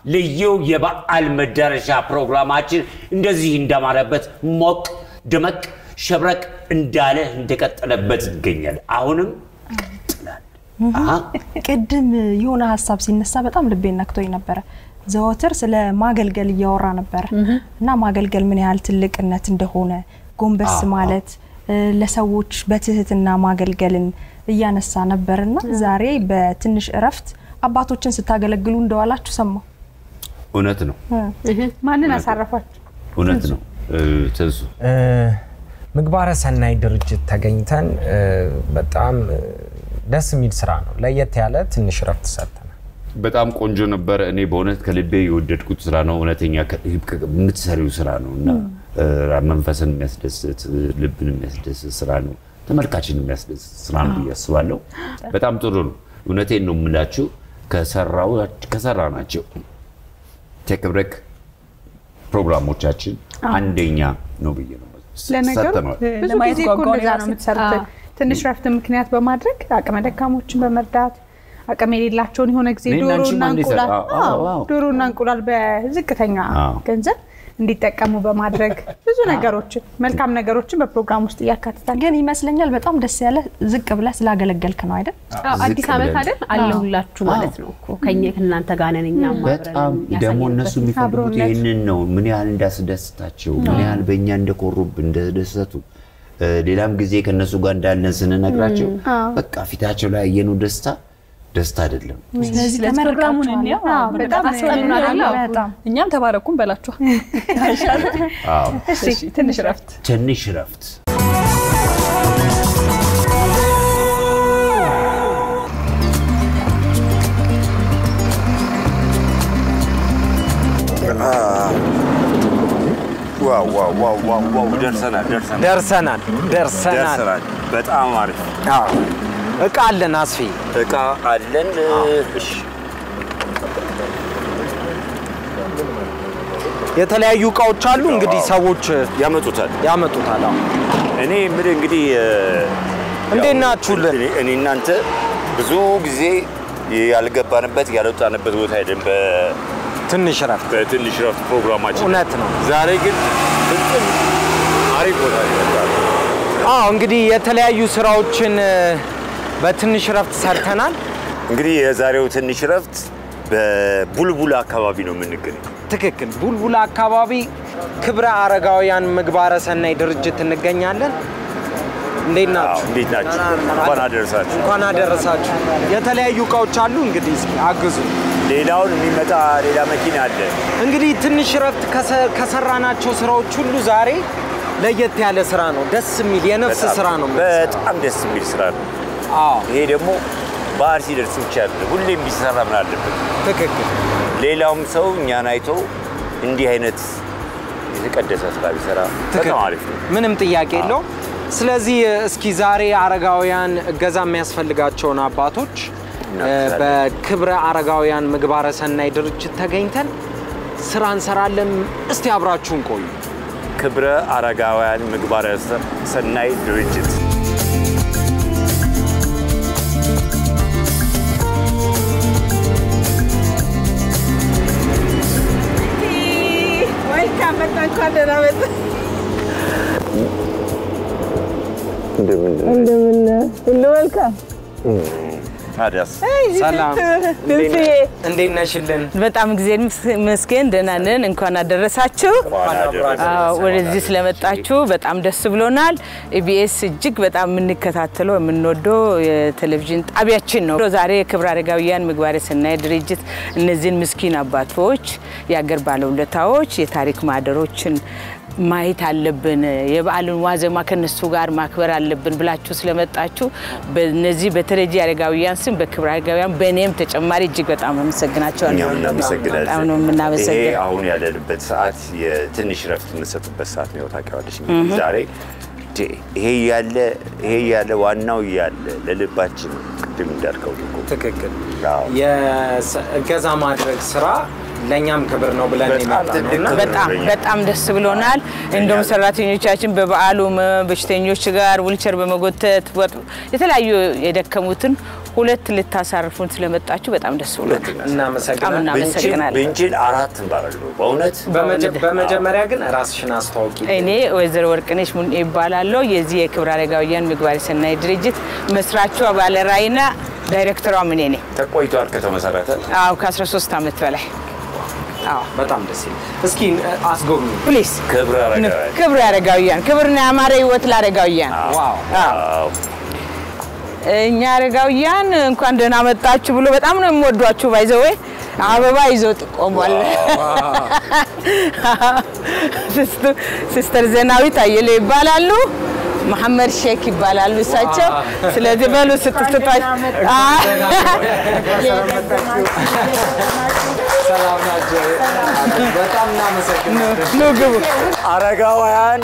ልዩ የበዓል መዳረሻ ፕሮግራማችን እንደዚህ እንዳማረበት ሞቅ ደመቅ ሸብረቅ እንዳለ እንደቀጠለበት ይገኛል። አሁንም ይቀጥላል። አሃ፣ ቅድም የሆነ ሀሳብ ሲነሳ በጣም ልቤን ነክቶኝ ነበረ። ዘወትር ስለ ማገልገል እያወራ ነበረ እና ማገልገል ምን ያህል ትልቅነት እንደሆነ ጎንበስ አዎ፣ ማለት እ፣ ለሰዎች በትህትና ማገልገልን እያነሳ ነበርና ዛሬ በትንሽ እረፍት አባቶችን ስታገለግሉ እንደዋላችሁ ሰማሁ። እውነት ነው፣ ማንን አሳረፋችሁ? እውነት ነው። እ፣ ትንሱ እ፣ ምግባረ ሰናይ ድርጅት ተገኝተን እ፣ በጣም እ፣ ደስ የሚል ስራ ነው። ለየት ያለ ትንሽ እረፍት ሰጥተናል። በጣም ቆንጆ ነበረ። እኔ በእውነት ከልቤ የወደድኩት ስራ ነው። እውነተኛ ከ- የምትሰሪው ስራ ነው እና እ፣ መንፈስን የሚያስደስት ልብን የሚያስደስት ስራ ነው። ተመልካችን የሚያስደስት ስራ ነው ብዬ አስባለሁ። በጣም ጥሩ ነው። እውነቴን ነው የምላችሁ ከሰራው ከሰራ ናቸው ቴክብረክ ፕሮግራሞቻችን አንደኛ ነው ብዬ ነው ለነገሩ ሰጥተነዋል። ብዙ ለማየት ጊዜ እኮ ጓጓሁ እንደዛ ነው የራሴ። የምትሰሩት። ትንሽ ረፍት ምክንያት በማድረግ አቅመ ደካሞችን በመርዳት አቅም የሌላቸውን የሆነ ጊዜ እኔና አንቺም ዶሮና አንዴ እንቁላል ሰራ- አዎ፣ አዎ፣ አዎ። ዶሮና እንቁላል በዝቅተኛ አዎ። ገንዘብ እንዲጠቀሙ በማድረግ ብዙ ነገሮችን መልካም ነገሮችን በፕሮግራም ውስጥ እያካትታል። ግን ይመስለኛል በጣም ደስ ያለ ዝቅ ብለህ ስላገለገልክ ነው አይደል? አዎ፣ አዲስ ዓመት ብለን። አይደል አለሁላችሁ ማለት ነው እኮ ከኛ ከእናንተ ጋር ነን እኛም አብረን በጣም ደግሞ እነሱ ያሳየንበት የሚፈልጉት አብሮነት። ይህንን ነው። ምን ያህል እንዳስደስታቸው፣ ምን ያህል በእኛ እንደኮሩብን እንደደሰቱ፣ እ፣ ሌላም ጊዜ ከእነሱ ጋር እንዳለን ስንነግራቸው በቃ ፊታቸው ላይ ያየነው ደስታ ደስታ አይደለም። ስለዚህ ስለዚህ ፕሮግራሙን እንያ አዎ፣ በጣም አስቀኑናል። አዎ፣ በጣም እኛም ተባረኩም በላችኋል። አዎ። እሺ ትንሽ እረፍት ትንሽ እረፍት ዋው ዋው ዋው ዋው ዋው ደርሰናል ደርሰናል ደርሰናል ደርሰናል። ደርሰናል። በጣም አሪፍ አዎ። እቃ አለን አስፌ። እቃ አለን። እሺ የተለያዩ እቃዎች አሉ። እንግዲህ ሰዎች ያመጡታል። ያመጡታል። አዎ። እኔ የምልህ እንግዲህ እ፣ እንዴት ያው ናችሁልን? እኔ- እኔ እናንተ ብዙ ጊዜ ያልገባንበት ያልወጣንበት ቦታ ሄደን በ- ትንሽ እረፍት በትንሽ ረፍት ፕሮግራማችን እውነት ነው። ዛሬ ግን ፍጹም አሪፍ ቦታ ነው የመጣነው። አዎ እንግዲህ የተለያዩ ስራዎችን እ፣ በትንሽ እረፍት ሰርተናል። እንግዲህ የዛሬው ትንሽ ረፍት በቡልቡላ አካባቢ ነው የምንገኘው። ትክክል። ቡልቡላ አካባቢ ክብረ አረጋውያን ምግባረ ሰናይ ድርጅት እንገኛለን። እንዴት አዎ፣ ናችሁ? እንዴት ናችሁ? እንኳን አደረሳችሁ። እንኳን አደረሳችሁ። የተለያዩ እቃዎች አሉ። እንግዲህ እስኪ አግዙ። ሌላውን የሚመጣ ሌላ መኪና አለ። እንግዲህ ትንሽ እረፍት ከሰ- ከሰራናቸው ስራዎች ሁሉ ዛሬ ለየት ያለ ስራ ነው። ደስ የሚል የነፍስ በጣም- ስራ ነው። የምንሰራው። በጣም ደስ የሚል ስራ ነው። አዎ ይሄ ደግሞ ባህር ሲደርስ ብቻ አይደለም፣ ሁሌም ቢሰራ ምን አለበት? ትክክል። ሌላውም ሰው እኛን አይቶ እንዲህ አይነት የተቀደሰ ስራ ቢሰራ በጣም አሪፍ ነው። ምንም ጥያቄ የለውም። ስለዚህ እስኪ ዛሬ አረጋውያን እገዛ የሚያስፈልጋቸውን አባቶች እናግዛለን። በክብረ አረጋውያን ምግባረ ሰናይ ድርጅት ተገኝተን ስራ እንሰራለን። እስቲ አብራችሁን ቆዩ። ክብረ አረጋውያን ምግባረ ሰ- ሰናይ ድርጅት ወልካም መጣ እንኳን ደህና መጣ። ሁሉ መልካም ታዲያስ ሰላም፣ ድምፅዬ እንዴት ነሽልን? በጣም ጊዜ መስገን ደህና ነን። እንኳን አደረሳችሁ። እንኳን አደረሰን። አዎ፣ ወደዚህ ስለመጣችሁ በጣም ደስ ብሎናል። ኢቢኤስ እጅግ በጣም የምንከታተለው የምንወደው የቴሌቪዥን ጣቢያችን ነው። ዛሬ የክብረ አረጋውያን ምግባረ ሰናይ ድርጅት እነዚህን ምስኪን አባቶች፣ የአገር ባለውለታዎች፣ የታሪክ ማህደሮችን ማየት አለብን፣ የበዓልን ዋዜማ ከነሱ ጋር ማክበር አለብን ብላችሁ ስለመጣችሁ በነዚህ በተረጂ አረጋውያን ስም በክብረ አረጋውያን በእኔም ተጨማሪ እጅግ በጣም አመሰግናቸዋለሁ። እኛም እናመሰግናለን። በጣም ነው ይሄ የምናመሰግን። አሁን ያለንበት ሰዓት የትንሽ ረፍት የምንሰጥበት ሰዓት ነው። ታውቂዋለሽ እንግዲህ ዛሬ ቴ ይሄ ያለ ይሄ ያለ ዋናው ያለ ለልባችን ቅድም እንዳልከው እኮ ትክክል። አዎ። የእገዛ ማድረግ ስራ ለእኛም ክብር ነው ብለን በጣም የመጣ ነው ትልቅ እና ክብር በጣም ለኛ። በጣም ደስ ብሎናል። እንደውም ሰራተኞቻችን በበዓሉ በሽተኞች ጋር ዊልቸር በመጎተት ወጥ- የተለያዩ የደከሙትን ሁለት ልታሳርፉን ስለመጣችሁ በጣም ደስ ብሎናል። በጣም እናመሰግናለን። እናመሰግናለን። ብንችል አራት እንባላሉ። በእውነት በመጀ- በመጀመሪያ ግን ራስሽን አስተዋውቂ። እኔ ወይዘሮ ወርቅነሽ ሙን ይባላለሁ። የዚህ የክብረ አረጋውያን ምግባረ ሰናይ ድርጅት መስራቿ ባለራዕይና ዳይሬክተሯ እኔ ነኝ። ተቆይቷል ከተመሰረተ አዎ ከ13 ዓመት በላይ አዎ። በጣም ደስ ይላል። እስኪ አስጎብኝ። ፕሊዝ ክብረ አረጋውያን ክብር አረጋውያን ክብርና ያማረ ህይወት ለአረጋውያን ዋው አዎ። እኛ አረጋውያን እንኳን ደህና መጣችሁ ብሎ በጣም ነው የሚወዷችሁ። ባይዘዌ አበባ ይዞ ቆሟል። ሲስቱ- ሲስተር ዘናዊት አየለ ይባላሉ። መሐመድ ሼክ ይባላሉ እሳቸው። ስለዚህ በሉ ስትስቷ ሰላም ናቸው። በጣም እናመሰግናለን። ኑ ግቡ። አረጋውያን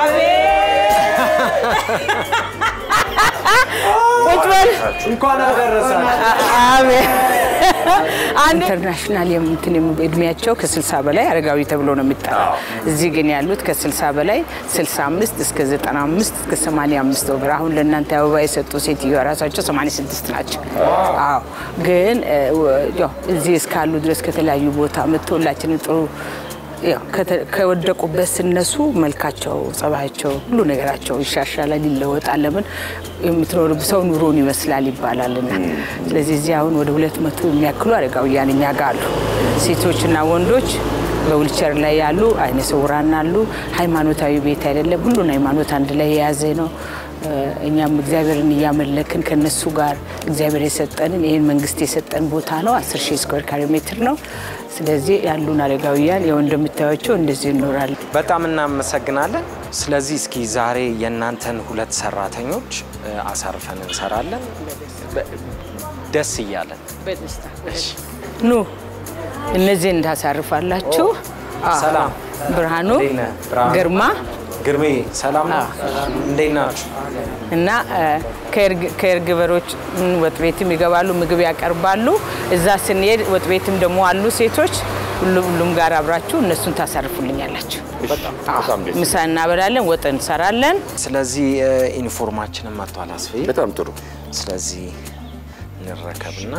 ቁጭ በል። እንኳን አደረሳችሁ። አሜን። አንድ ኢንተርናሽናል የምንትን እድሜያቸው ከ60 በላይ አረጋዊ ተብሎ ነው የሚጠራው። እዚህ ግን ያሉት ከ60 በላይ 65 እስከ 95 እስከ 85 ወገር አሁን ለእናንተ አበባ የሰጡ ሴትዮ ራሳቸው 86 ናቸው። አዎ ግን እ፣ ወ- ያው እዚህ እስካሉ ድረስ ከተለያዩ ቦታ መጥቶ ሁላችንም ጥሩ ያው ከተ- ከወደቁበት ሲነሱ መልካቸው፣ ጸባያቸው፣ ሁሉ ነገራቸው ይሻሻላል፣ ይለወጣል። ለምን የምትኖር ሰው ኑሮን ይመስላል ይባላልና። ስለዚህ እዚህ አሁን ወደ ሁለት መቶ የሚያክሉ አረጋውያን እኛ ጋር አሉ። ሴቶችና ወንዶች በዊልቸር ላይ ያሉ፣ አይነ ስውራን አሉ። ሃይማኖታዊ ቤት አይደለም፣ ሁሉን ሃይማኖት አንድ ላይ የያዘ ነው። እ፣ እኛም እግዚአብሔርን እያመለክን ከነሱ ጋር እግዚአብሔር የሰጠንን ይህን መንግስት የሰጠን ቦታ ነው። 10 ሺህ ስኩዌር ካሬ ሜትር ነው። ስለዚህ ያሉን አረጋውያን ያው እንደምታዩቸው እንደዚህ ይኖራል። በጣም እናመሰግናለን። ስለዚህ እስኪ ዛሬ የእናንተን ሁለት ሰራተኞች እ፣ አሳርፈን እንሰራለን በ- ደስ እያለን ኑ እነዚህ እንዳሳርፋላችሁ። አዎ። ሰላም። ብርሃኑ እንዴት ነህ? ብርሃኑ። ግርማ ግርሜ ሰላም ነው? እንዴት ናችሁ? እና ከእርግበሮች ወጥ ቤትም ይገባሉ፣ ምግብ ያቀርባሉ። እዛ ስንሄድ ወጥ ቤትም ደግሞ አሉ ሴቶች። ሁሉ- ሁሉም ጋር አብራችሁ እነሱን ታሳርፉልኛላችሁ። አዎ። ምሳ እናበላለን፣ ወጥ እንሰራለን። ስለዚህ እ፣ ዩኒፎርማችንን መጥቷል አስፌ። በጣም ጥሩ። ስለዚህ እንረከብና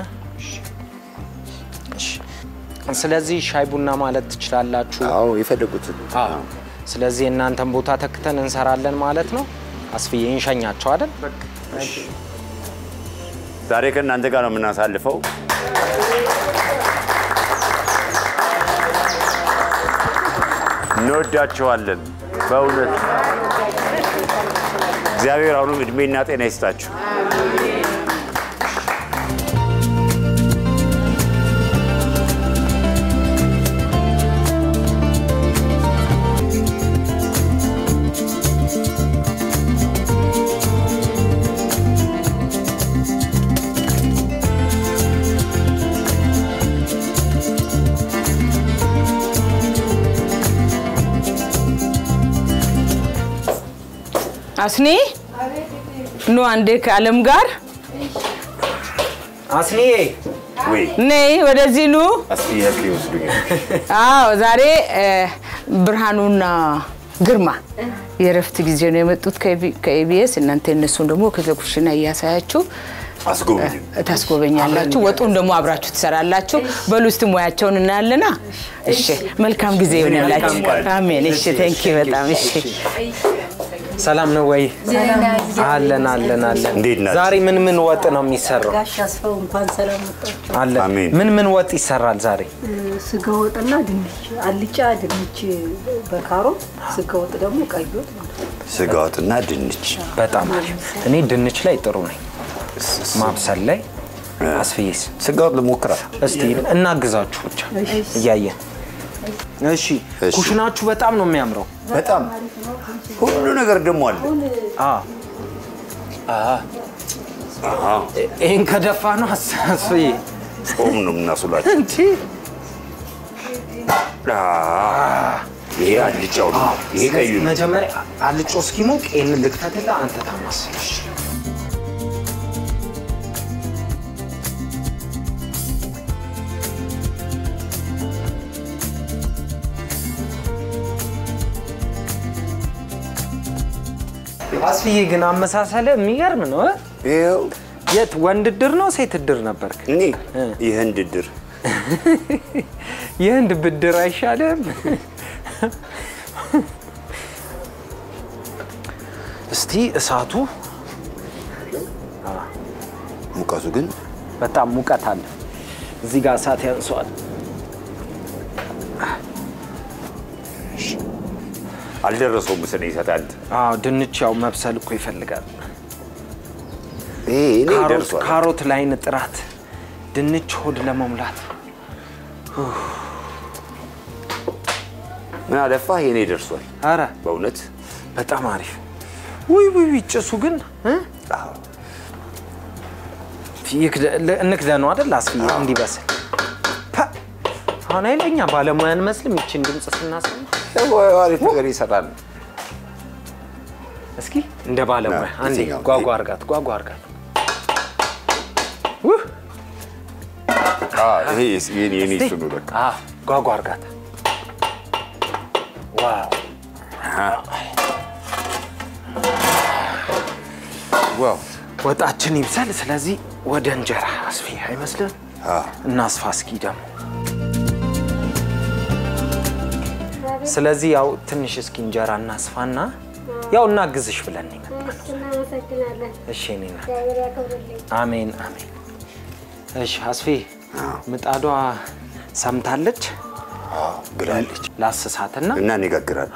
እሺ። ስለዚህ ሻይ ቡና ማለት ትችላላችሁ። አዎ የፈለጉትን አዎ። ስለዚህ የእናንተን ቦታ ተክተን እንሰራለን ማለት ነው። አስፍዬ እንሸኛቸው አይደል? ዛሬ ከእናንተ ጋር ነው የምናሳልፈው። እንወዳችኋለን በእውነት እግዚአብሔር አሁንም እድሜና ጤና ይስጣችሁ። አስኒ ኑ አንዴ ከአለም ጋር አስኒዬ ወይ ነይ ወደዚህ ኑ። አስጥያቄ ይወስዱኛል። አዎ ዛሬ እ፣ ብርሃኑና ግርማ የእረፍት ጊዜ ነው የመጡት ከኢቢኤስ። እናንተ እነሱን ደግሞ ከዘኩሽና እያሳያችሁ አስጎብኝ ታስጎበኛላችሁ። ወጡን ደግሞ አብራችሁ ትሰራላችሁ። በሉ እስቲ ሙያቸውን እናያለና። እሺ መልካም ጊዜ ይሆንላችሁ። አሜን። እሺ ቴንኪ በጣም እሺ። ሰላም ነው ወይ? አለን አለን አለን። እንዴት ናችሁ? ዛሬ ምን ምን ወጥ ነው የሚሰራው? ጋሽ አስፋው እንኳን ሰላም መጣችሁ። አለን። አሜን። ምን ምን ወጥ ይሰራል ዛሬ? ስጋ ወጥና ድንች፣ አልጫ ድንች በካሮት ስጋ ወጥ ደግሞ ቀይ ወጥ ማለት ነው። ስጋ ወጥና ድንች በጣም አሪፍ። እኔ ድንች ላይ ጥሩ ነኝ፣ ማብሰል ላይ አስፍዬስ? ስጋ ወጥ ልሞክራል። እስቲ እናግዛችሁ ብቻ እያየን። እሺ፣ እሺ። ኩሽናችሁ በጣም ነው የሚያምረው። በጣም ሁሉ ነገር ደግሞ አለ። አ አሃ፣ ይሄን ከደፋ ነው አስ- አስፍዬ ጾም ነው የምናስላቸው። እንጂ ይሄ አልጫው ነው። ይሄ ቀዩ ነው። መጀመሪያ አልጮ እስኪሞቅ ይህንን ልክተትላ አንተ ታማስለሽ። አስፍዬ ግን አመሳሰለ የሚገርም ነው እ? ይኸው የት ወንድ እድር ነው ሴት እድር ነበርክ? እኔ ይህን ድድር የህንድ ብድር አይሻልም? እስቲ እሳቱ ሙቀቱ ግን በጣም ሙቀት አለ። እዚህ ጋር እሳት ያንሰዋል። አልደረሰውም መሰለኝ ይሰጣል። አዎ ድንች ያው መብሰል እኮ ይፈልጋል። ይሄ እኔ ካሮት ደርሷል። ካሮት ላይን ጥራት፣ ድንች ሆድ ለመሙላት ምን አለፋህ የኔ ደርሷል። አረ በእውነት በጣም አሪፍ። ውይ ውይ ውይ ጭሱ ግን እ? አዎ። ይክደ- ለ- እንክደነው አይደል አስፍዬ እንዲበስል። ፐ! አሁን ኃይለኛ ባለሙያ አንመስልም ይችን ድምፅ ስናሰማ። ያው አሪፍ ነገር ይሰራል። እስኪ እንደ ባለሙያ ና፣ አንዴ የትኛው? ጓጓ አርጋት ጓጓ አርጋት። ውህ! አዎ፣ ይሄ የኔ የኔ እሱ ነው በቃ። አዎ፣ ጓጓ አርጋት። ዋው ዋው ወጣችን ይብሰል። ስለዚህ ወደ እንጀራ አስፊ አይመስልም? አዎ። እናስፋ እስኪ ደግሞ። ስለዚህ ያው ትንሽ እስኪ እንጀራ እናስፋና ያው እናግዝሽ ብለን ነው የመጣነው። እናመሰግናለን። እሺ እኔ ናት። እግዚአብሔር ያክብርልኝ። አሜን አሜን። እሺ አስፌ ምጣዷ ሰምታለች። ግላለች ላስሳትና እና እንጋግራለን።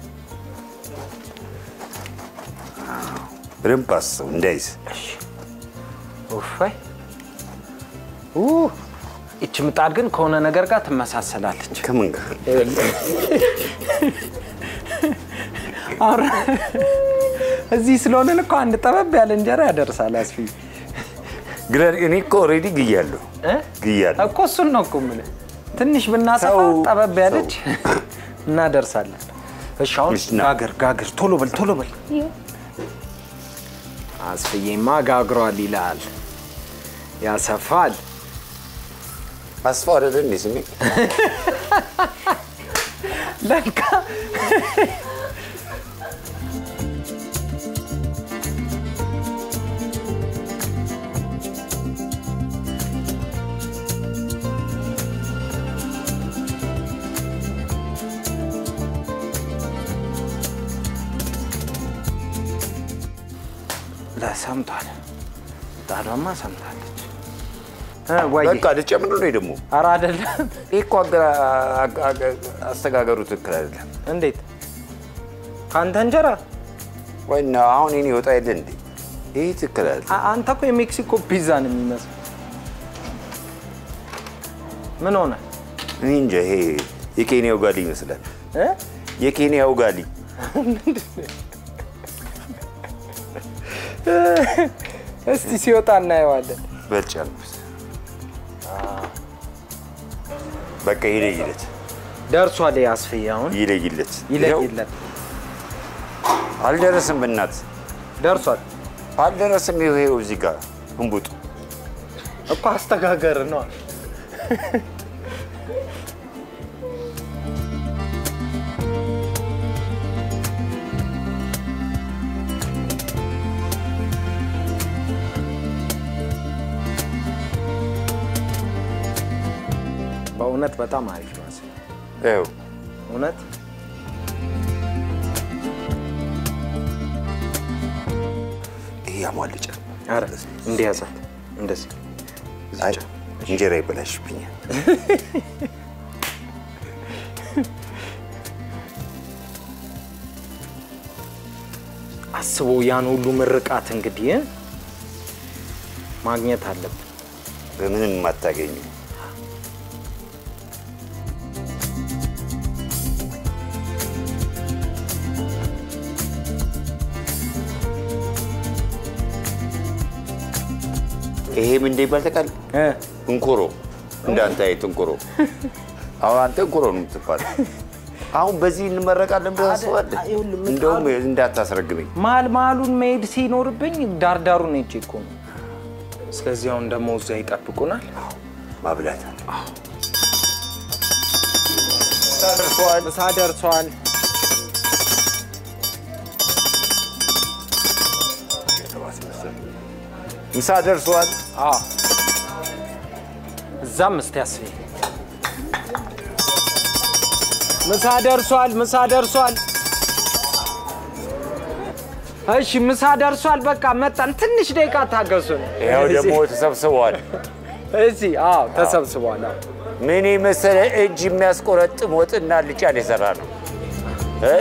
በደንብ አስበው እንዳይዝ። እሺ ኡፋይ ኡ ይቺ ምጣድ ግን ከሆነ ነገር ጋር ትመሳሰላለች። ከምን ጋር አረ እዚህ ስለሆነን እኮ አንድ ጠበብ ያለ እንጀራ ያደርሳል። አስፊ ግራ እኔ እኮ ኦልሬዲ ግያለሁ እ? ግያለሁ። እኮ እሱን ነው እኮ የምልህ። ትንሽ ብናሰፋ ሰው- ጠበብ ያለች እናደርሳለን። እሺ አሁን እሺ፣ ና። ጋግር ጋግር፣ ቶሎ በል ቶሎ በል። አስፍዬማ ጋግሯል ይላል፣ ያሰፋል። አስፋ አይደለ እንዴ ስሜ? ለካ ለሰምቷል። ጣዷማ ሰምታለች። እ፣ ወይዬ በቃ ልጨምር ነው ደግሞ። ኧረ አይደለም። ይህ እኮ አገራ- አገ- አገ- አስተጋገሩ ትክክል አይደለም። እንዴት ከአንተ እንጀራ ወይና አሁን እኔ ወጣ የለ እንዴ? ይህ ትክክል አይደለም። አ- አንተ እኮ የሜክሲኮ ፒዛ ነው የሚመስለው። ምን ሆነ እኔ እንጃ ይሄ የኬንያው ጋሊ ይመስላል። እ? የኬንያው ጋሊ እስቲ ሲወጣ እናየዋለን። በልጫለሁ። በቃ ይለይለት፣ ደርሷል። አስፍዬ አሁን ይለይለት። ይኸው ይለይለት። አልደረስም፣ በእናት ደርሷል አልደረስም። ይኸው ይኸው እዚህ ጋር እንቡጡ እኮ አስተጋገር ነው። በእውነት በጣም አሪፍ ነው። አስፍዬ። ይኸው እውነት ይሄ ያሟልጫል። ኧረ እንዲያዛት እንደዚህ አይ እንጀራ ይበላሽብኛል። አስቦ ያን ሁሉ ምርቃት እንግዲህ እ? ማግኘት አለብን። በምንም የማታገኙ ይሄ ምን እንደሚባል ታውቃለህ? እ? እንኮሮ እንዳንተ አይነት እንኮሮ። አሁን አንተ እንኮሮ ነው የምትባለው። አሁን በዚህ እንመረቃለን ብለህ ታስባለህ? እንደውም እንዳታስረግመኝ። መሀል መሀሉን መሄድ ሲኖርብኝ ዳርዳሩን ሄጄ እኮ ነው። ስለዚህ አሁን ደግሞ እዛ ይጠብቁናል። ማብላት አለ። ምሳ ደርሷል። ምሳ ደርሷል። አዎ እዛም እስቲ አስቢ። ምሳ ደርሷል፣ ምሳ ደርሷል። እሺ ምሳ ደርሷል። በቃ መጣን። ትንሽ ደቂቃ ታገሱን። ይኸው ደግሞ ተሰብስበዋል። እዚህ አዎ ተሰብስቧል። አዎ። ምን የመሰለ እጅ የሚያስቆረጥም ወጥና ልጫን የሰራ ነው እ?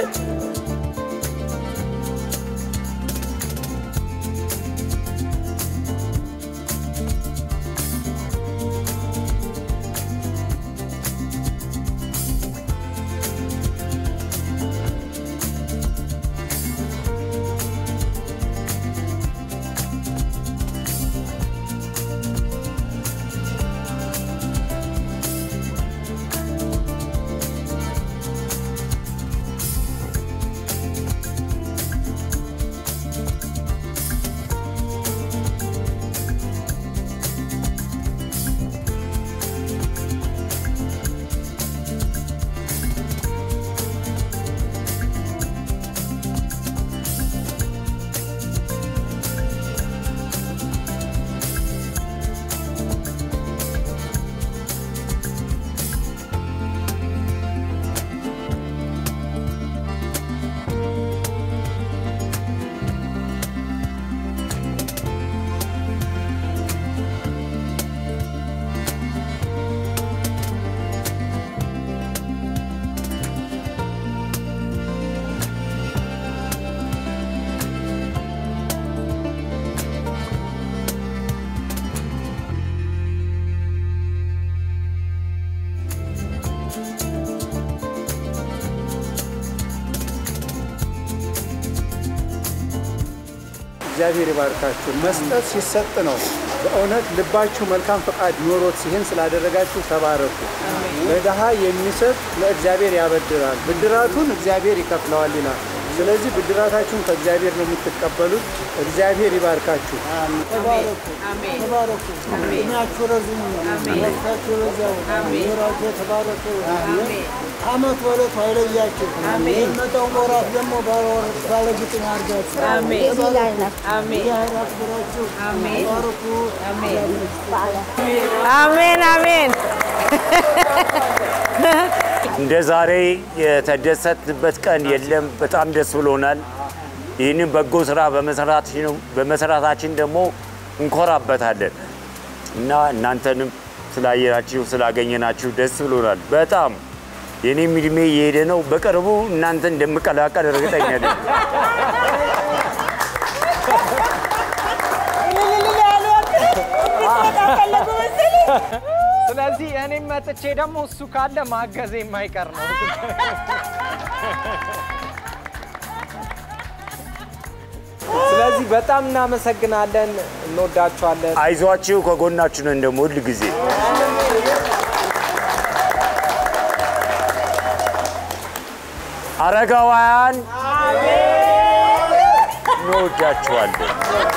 እግዚአብሔር ይባርካችሁ። መስጠት ሲሰጥ ነው። በእውነት ልባችሁ መልካም ፈቃድ ኖሮት ይህን ስላደረጋችሁ ተባረኩ። ለድሃ የሚሰጥ ለእግዚአብሔር ያበድራል፣ ብድራቱን እግዚአብሔር ይከፍለዋል ይላል። ስለዚህ ብድራታችሁን ከእግዚአብሔር ነው የምትቀበሉት። እግዚአብሔር ይባርካችሁ። ተባረኩ ተባረኩ። እድሜያችሁ ረዝሙ፣ ረፍታችሁ ረዛው፣ ኑሯችሁ የተባረከ ይሁን። አመት በዕለቱ አይለያችሁ። የሚመጣው ወራት ደግሞ ባለግጥም ያድርጋችሁ። እግዚአብሔር ያክብራችሁ። ተባረኩ። አሜን አሜን። እንደ ዛሬ የተደሰትንበት ቀን የለም። በጣም ደስ ብሎናል። ይህንን በጎ ስራ በመስራታችን ደግሞ እንኮራበታለን እና እናንተንም ስላየናችሁ ስላገኘናችሁ ደስ ብሎናል በጣም። የኔም እድሜ እየሄደ ነው። በቅርቡ እናንተ እንደምቀላቀል እርግጠኛ ነኝ። ስለዚህ እኔም መጥቼ ደግሞ እሱ ካለ ማገዝ የማይቀር ነው። ስለዚህ በጣም እናመሰግናለን፣ እንወዳችኋለን። አይዟችሁ፣ ከጎናችሁ ነን ደግሞ ሁል ጊዜ። አረጋውያን እንወዳችኋለን።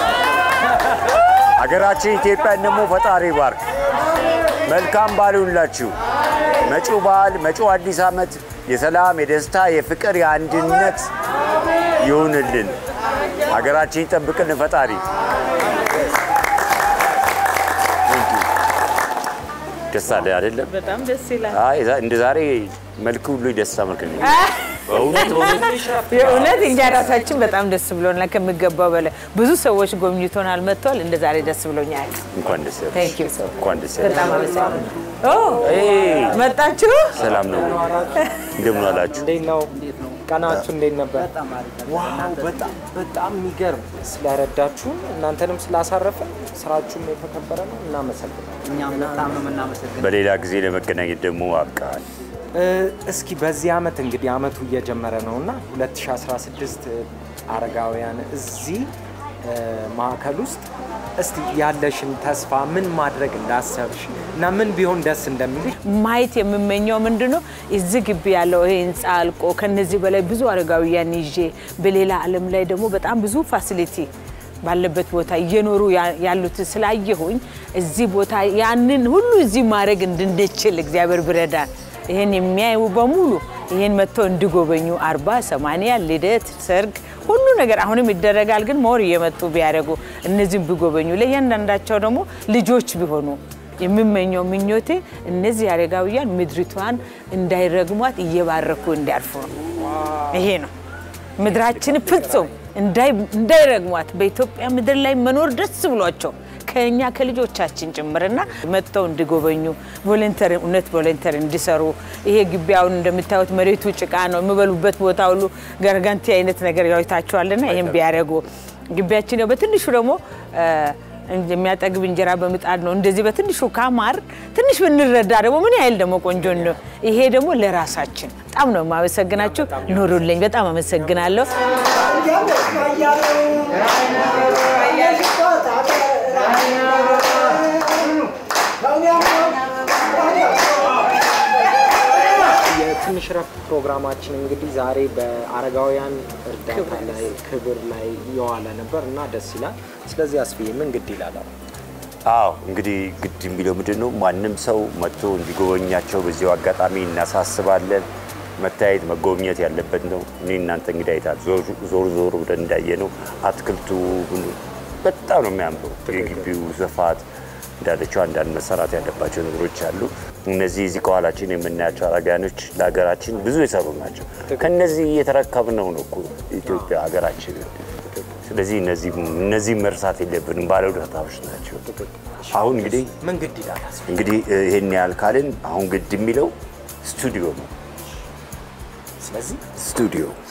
ሀገራችን ኢትዮጵያን ደግሞ ፈጣሪ ባርክ። መልካም በዓል ይሁንላችሁ። መጪው በዓል መጪው አዲስ ዓመት የሰላም፣ የደስታ፣ የፍቅር፣ የአንድነት ይሁንልን። ሀገራችን ይጠብቅልን ፈጣሪ። ደስ አለ አይደለም? በጣም ደስ ይላል። አይ እንደ ዛሬ መልክ ሁሉ የደስታ መልክ ነው። በእውነት የእውነት እኛ ራሳችን በጣም ደስ ብሎናል ከሚገባው በላይ። ብዙ ሰዎች ጎብኝቶናል፣ መጥተዋል። እንደ ዛሬ ደስ ብሎኛል። እንኳን ደስ ያለሽ። Thank you so እንኳን ደስ በጣም ያለሽ። አመሰግናለሁ። ኦ ኤይ፣ መጣችሁ? ሰላም ነው? እንደምን አላችሁ? እንዴት ነው ቀናችሁ? እንዴት ነበር? ዋው በጣም በጣም የሚገርም ስለረዳችሁን እናንተንም ስላሳረፍን ስራችሁም የተከበረ ነው። እናመሰግናለን። እኛም በጣም ነው የምናመሰግነው። በሌላ ጊዜ ለመገናኘት ደግሞ አብቃል። እ፣ እስኪ በዚህ አመት እንግዲህ አመቱ እየጀመረ ነው እና 2016 አረጋውያን እዚህ እ፣ ማዕከል ውስጥ እስቲ ያለሽን ተስፋ ምን ማድረግ እንዳሰብሽ እና ምን ቢሆን ደስ እንደሚልሽ ማየት የምመኘው ምንድን ነው እዚህ ግቢ ያለው ይሄ ህንፃ አልቆ ከነዚህ በላይ ብዙ አረጋውያን ይዤ በሌላ ዓለም ላይ ደግሞ በጣም ብዙ ፋሲሊቲ ባለበት ቦታ እየኖሩ ያ- ያሉት ስላየሁኝ እዚህ ቦታ ያንን ሁሉ እዚህ ማድረግ እንድንችል እግዚአብሔር ብረዳን ይህን የሚያዩ በሙሉ ይህን መጥተው እንዲጎበኙ አርባ ሰማንያ ልደት፣ ሰርግ ሁሉ ነገር አሁንም ይደረጋል፣ ግን ሞር እየመጡ ቢያደርጉ እነዚህም ቢጎበኙ ለእያንዳንዳቸው ደግሞ ልጆች ቢሆኑ የምመኘው ምኞቴ እነዚህ አረጋውያን ምድሪቷን እንዳይረግሟት እየባረኩ እንዲያልፉ ነው። ይሄ ነው ምድራችን ፍጹም እንዳይረግሟት በኢትዮጵያ ምድር ላይ መኖር ደስ ብሏቸው ከኛ ከልጆቻችን ጭምርና መጥተው እንዲጎበኙ ቮለንተር እውነት ቮለንተር እንዲሰሩ ይሄ ግቢ አሁን እንደምታዩት መሬቱ ጭቃ ነው። የሚበሉበት ቦታ ሁሉ ገርጋንቲ አይነት ነገር ያይታችኋልና ይህም ቢያደርጉ ግቢያችን ያው በትንሹ ደግሞ የሚያጠግብ እንጀራ በምጣድ ነው። እንደዚህ በትንሹ ካማር ትንሽ ብንረዳ ደግሞ ምን ያህል ደግሞ ቆንጆ ነው። ይሄ ደግሞ ለራሳችን በጣም ነው የማመሰግናችሁ። ኑሩልኝ። በጣም አመሰግናለሁ። የትንሽ ረፍት ፕሮግራማችን እንግዲህ ዛሬ በአረጋውያን እርዳታ ላይ ክብር ላይ የዋለ ነበር እና ደስ ይላል። ስለዚህ አስፍዬ ምን ግድ ይላል? አዎ እንግዲህ ግድ የሚለው ምንድን ነው? ማንም ሰው መጥቶ እንዲጎበኛቸው በዚሁ አጋጣሚ እናሳስባለን። መታየት መጎብኘት ያለበት ነው። እኔ እናንተ እንግዲህ አይታል ዞር ዞር ብለን እንዳየ ነው አትክልቱ ሁሉ በጣም ነው የሚያምረው። የግቢው ስፋት እንዳለችው አንዳንድ መሰራት ያለባቸው ነገሮች አሉ። እነዚህ እዚህ ከኋላችን የምናያቸው አረጋውያኖች ለሀገራችን ብዙ የሰሩ ናቸው። ከነዚህ እየተረከብነው ነው እኮ ኢትዮጵያ ሀገራችን። ስለዚህ እነዚህ መርሳት የለብንም። ባለውለታዎች ናቸው። አሁን እንግዲህ ምን ግድ ይላል? እንግዲህ ይሄን ያህል ካልን አሁን ግድ የሚለው ስቱዲዮ ነው። ስለዚህ ስቱዲዮ